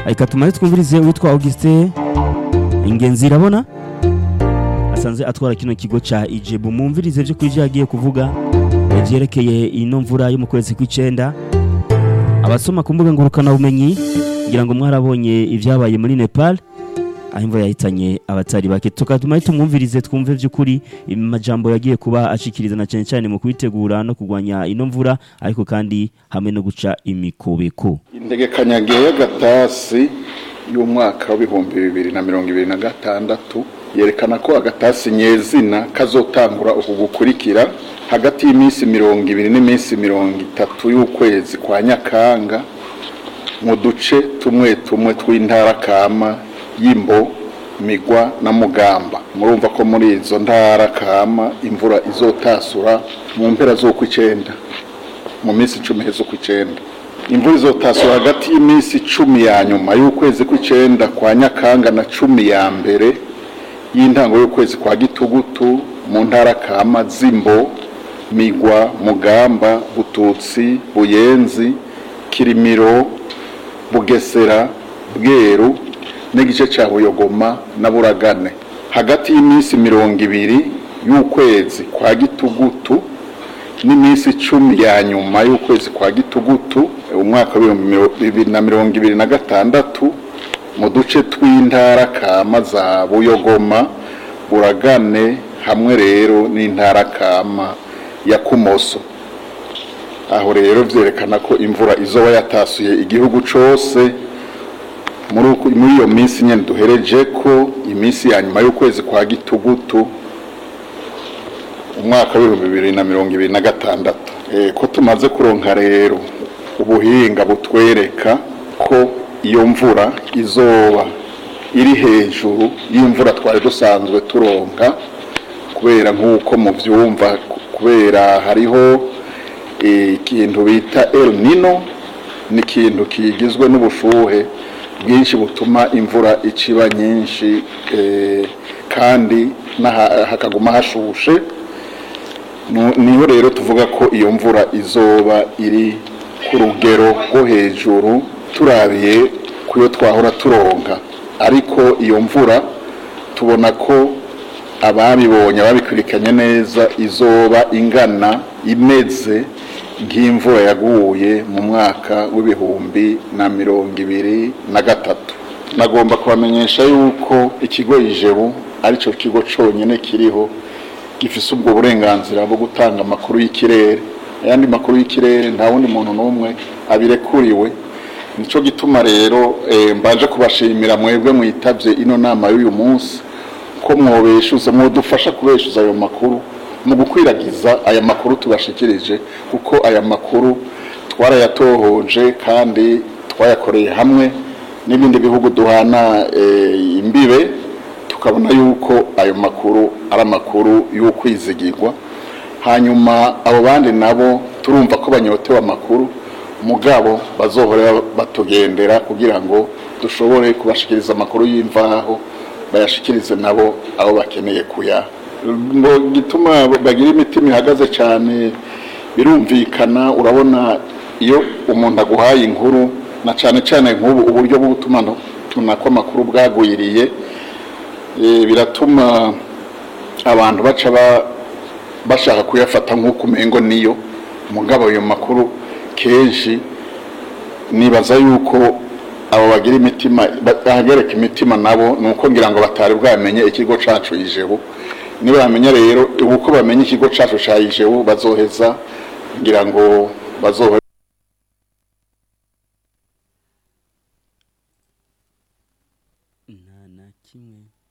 reka tumaze twumvirize uwitwa Augustin ingenzi irabona asanzwe atwara kino kigo ca ijebu mumvirize vyo kuri yagiye kuvuga vyerekeye ino mvura yo mu kwezi kw'icenda abasoma ku mbuga ngurukana bumenyi ngira ngo mwarabonye ivyabaye muri Nepal aho imvura yahitanye abatari bake tukatuma tumwumvirize twumve vy'ukuri amajambo yagiye kuba ashikiriza na cyane cyane mu kwitegura no kurwanya ino mvura ariko kandi hamwe no guca imikobeko integekanyagihe y'agatasi y'umwaka w'ibihumbi bibiri na mirongo ibiri na gatandatu yerekana ko agatasi nyezina kazotangura uku gukurikira hagati y'iminsi mirongo ibiri n'iminsi mirongo itatu y'ukwezi kwa nyakanga mu duce tumwe tumwe tw'intara kama y'imbo migwa na mugamba murumva ko muri izo ntara kama imvura izotasura mu mpera z'ukw'icenda mu minsi icumi z'ukw'icenda imvura izotasura hagati y'iminsi icumi ya nyuma y'ukwezi kw'icenda kwa nyakanga na cumi ya mbere y'intango y'ukwezi kwa gitugutu mu ntara kama z'imbo migwa mugamba bututsi buyenzi kirimiro bugesera bweru n'igice cya buyogoma na buragane hagati y'iminsi mirongo ibiri y'ukwezi kwa gitugutu n'iminsi icumi ya nyuma y'ukwezi kwa gitugutu umwaka w'ibihumbi bibiri na mirongo ibiri na gatandatu mu duce tw'intara kama za buyogoma buragane hamwe rero n'intara kama ya kumoso aho rero byerekana ko imvura izoba yatasuye igihugu cyose muri iyo minsi nyine duhereje ko iminsi ya nyuma y'ukwezi kwa gitugutu umwaka w'ibihumbi bibiri na mirongo ibiri na gatandatu ko tumaze kuronka rero ubuhinga butwereka ko iyo mvura izoba iri hejuru y'imvura twari dusanzwe turonka kubera nk'uko mubyumva kubera hariho ikintu bita El Nino ni ikintu kigizwe n'ubushuhe bwinshi butuma imvura iciba nyinshi kandi hakaguma hashushe niho rero tuvuga ko iyo mvura izoba iri ku rugero rwo hejuru turabiye ku yo twahora turonka ariko iyo mvura tubona ko ababibonye ababikurikiranye neza izoba ingana imeze nk'imvura yaguye mu mwaka w'ibihumbi na mirongo ibiri na gatatu nagomba kubamenyesha yuko ikigo ijebu aricyo kigo cyonyine kiriho gifise ubwo burenganzira bwo gutanga amakuru y'ikirere ayandi makuru y'ikirere nta wundi muntu n'umwe abirekuriwe nicyo gituma rero mbaje kubashimira mwebwe mwitabye ino nama y'uyu munsi ko mwobeshuza mwodufasha kubeshuza ayo makuru mu gukwiragiza aya makuru tubashikirije kuko aya makuru twarayatohoje kandi twayakoreye hamwe n'ibindi bihugu duhana imbibe tukabona yuko ayo makuru ari amakuru y'ukwizigirwa hanyuma abo bandi nabo turumva ko banyotewe amakuru mugabo bazohora batugendera kugira ngo dushobore kubashikiriza amakuru y'imvaho bayashikirize nabo abo bakeneye kuyaha ngo gituma bagira imitima ihagaze cyane birumvikana urabona iyo umuntu aguhaye inkuru na cyane cyane nk'ubu uburyo bwo gutuma ko amakuru bwagwiriye biratuma abantu baca bashaka kuyafata nk'uko umengo niyo mugabo ayo makuru kenshi nibaza yuko abo bagira imitima bahagarika imitima nabo ni uko ngira ngo batari bwamenye ikigo cyacu yijebu niba bamenya rero uko bamenya ikigo cyacu cya yijebu bazoheza ngira ngo bazoheza nta na kimwe